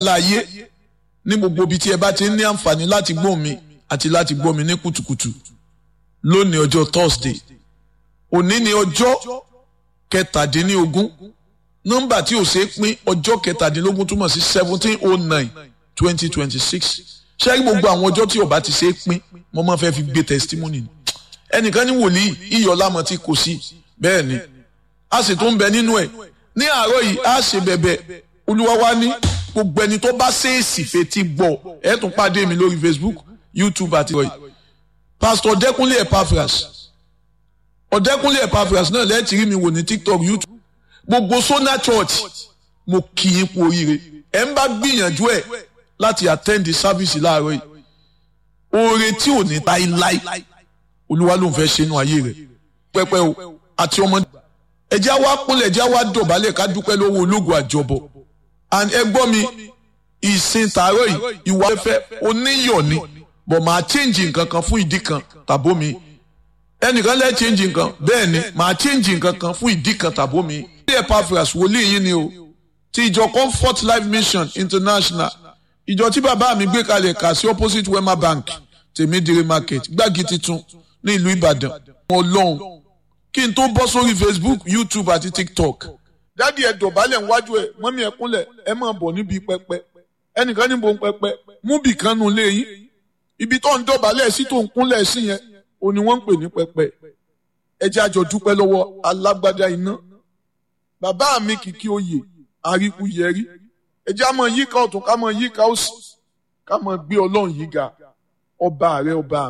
láàyè ní gbogbo ibi tí ẹ bá ti ní àǹfààní láti gbọ́ mi àti láti gbọ́ mi ní kùtùkùtù lónìí ọjọ́ Thursday òní ni ọjọ́ kẹtàdínlógún nọ́mbà tí ò ṣeé pín ọjọ́ kẹtàdínlógún túmọ̀ sí seventeen oh nine twenty twenty six ṣé gbogbo àwọn ọjọ́ tí ó bá ti ṣeé pín mo máa fẹ́ fi gbé testimony ẹnìkan ní wòlíì iyọ̀ lámọ̀ tí kò sí bẹ́ẹ̀ ni a sì tún bẹ nínú ẹ̀ ní àárọ̀ yìí a ṣe bẹ̀bẹ̀ olúwa wa ní gbogbo ẹni tó bá ṣèèsì fetí gbọ́ ẹ tún pàdé mi lórí Facebook YouTube àti ìròyìn Pastor Ọ̀dẹ́kúnlé Epaphras Ọ̀dẹ́kúnlé Epaphras náà lẹ́ẹ̀tì rí mi wò ní TikTok YouTube gbogbo Sona Church mo kì í kú oríire ẹ ń bá gbìyànjú ẹ láti attend the service láàárọ̀ yìí oore tí ò ní láíláí olúwa ló ń fẹ́ ṣe inú ayé rẹ̀ pẹ́pẹ́ o àti ọmọdé ẹjẹ́ wa kúnlẹ̀ ẹjẹ́ wa dọ̀bálẹ̀ ká dúpẹ́ lọ́wọ́ ológun àjọbọ̀ and ẹ gbọ́ mi ìsìn tààrọ̀ yìí ìwà ẹ̀fẹ́ oníyọ̀ ni bọ̀ máa change nǹkan kan fún ìdí kan tàbó mi ẹnìkan lẹ́ change nǹkan bẹ́ẹ̀ ni máa change nǹkan kan fún ìdí kan tàbó mi. ilé Epaphras wòlíì yín ni o ti ìjọ Comfort Life Mission International ìjọ tí bàbá mi gbé kalẹ̀ kà sí opposite Wema Bank tèmídìrí market gbági titun ní ìlú Ìbàdàn ọlọ́run kí n tó bọ́ sórí Facebook YouTube àti TikTok dádì ẹ dọ̀bálẹ̀ níwájú ẹ mọ́mí ẹ kúnlẹ̀ ẹ máa bọ̀ níbi pẹpẹ ẹnìkan níbo ń pẹpẹ mú bì kan nù lé yín ibi tó ń dọ̀bálẹ̀ sí tó ń kúnlẹ̀ sí yẹn ò ní wọ́n ń pè ní pẹpẹ ẹ jẹ́ àjọ dúpẹ́ lọ́wọ́ alágbádá iná bàbá mi kìkì oyè àríkú yẹrí ẹ jẹ́ àmọ́ yíká ọ̀tún ká mọ́ yíká òsì ká mọ́ gbé ọlọ́run yìí ga ọba rẹ ọba